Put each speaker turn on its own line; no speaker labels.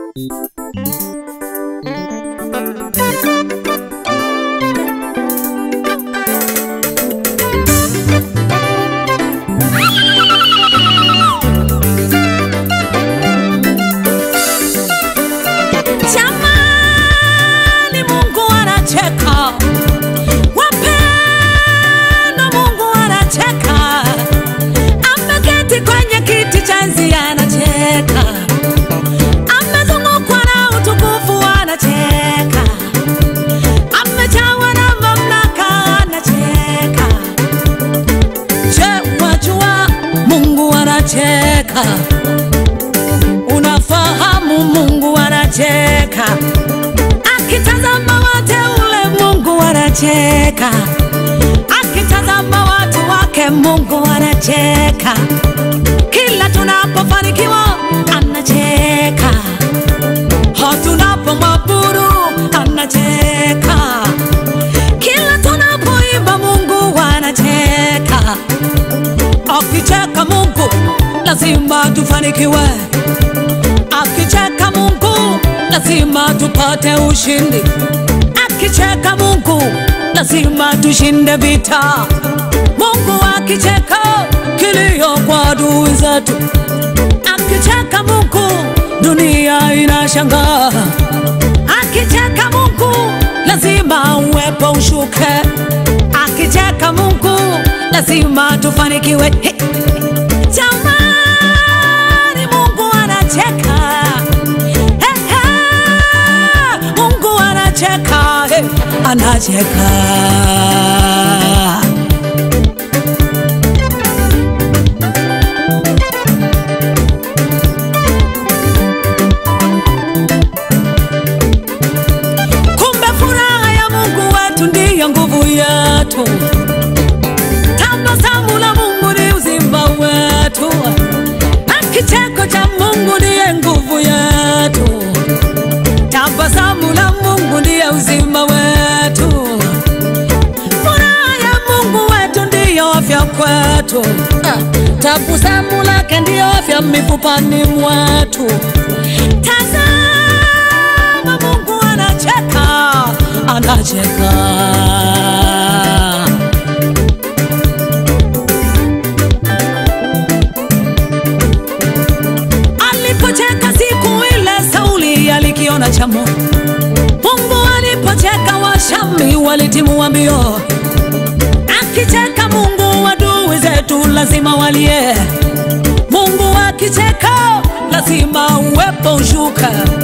Jamani, Mungu anacheka, wapendwa, Mungu anacheka, ameketi kwenye kiti cha enzi anacheka, amezungukwa na utukufu anacheka, amejawa na mamlaka anacheka. Je, wajua Mungu anacheka? Unafahamu Mungu anacheka, akitazama wateule Mungu anacheka, akitazama watu wake Mungu anacheka. Kila tunapofanikiwa anacheka, ha tunapomwabudu anacheka, kila tunapoimba Mungu anacheka. Akicheka Mungu lazima tufanikiwe, akicheka Mungu lazima tupate ushindi, akicheka Mungu lazima tushinde vita. Mungu akicheka kilio kwa adui zetu, akicheka Mungu dunia inashangaa, akicheka Mungu lazima uwepo ushuke, akicheka Mungu lazima tufanikiwe. Hey. Jamani, Mungu anacheka. Hey, hey. Mungu anacheka. Hey. Anacheka. Kumbe furaha ya Mungu wetu ndiyo nguvu yetu. Tabasamu la Mungu ni uzima wetu, na kicheko cha Mungu ndiye nguvu yetu. Tabasamu la Mungu ndiye uzima wetu, furaha ya Mungu wetu ndiyo afya kwetu. Ah, Tabasamu lake ndiyo afya mifupani mwetu. Tazama, Mungu anacheka, anacheka. alipocheka siku ile Sauli alikiona cha Mungu. Mungu alipocheka Washami walitimua mbio. Akicheka Mungu adui zetu lazima walie. Mungu akicheka lazima uwepo ushuka.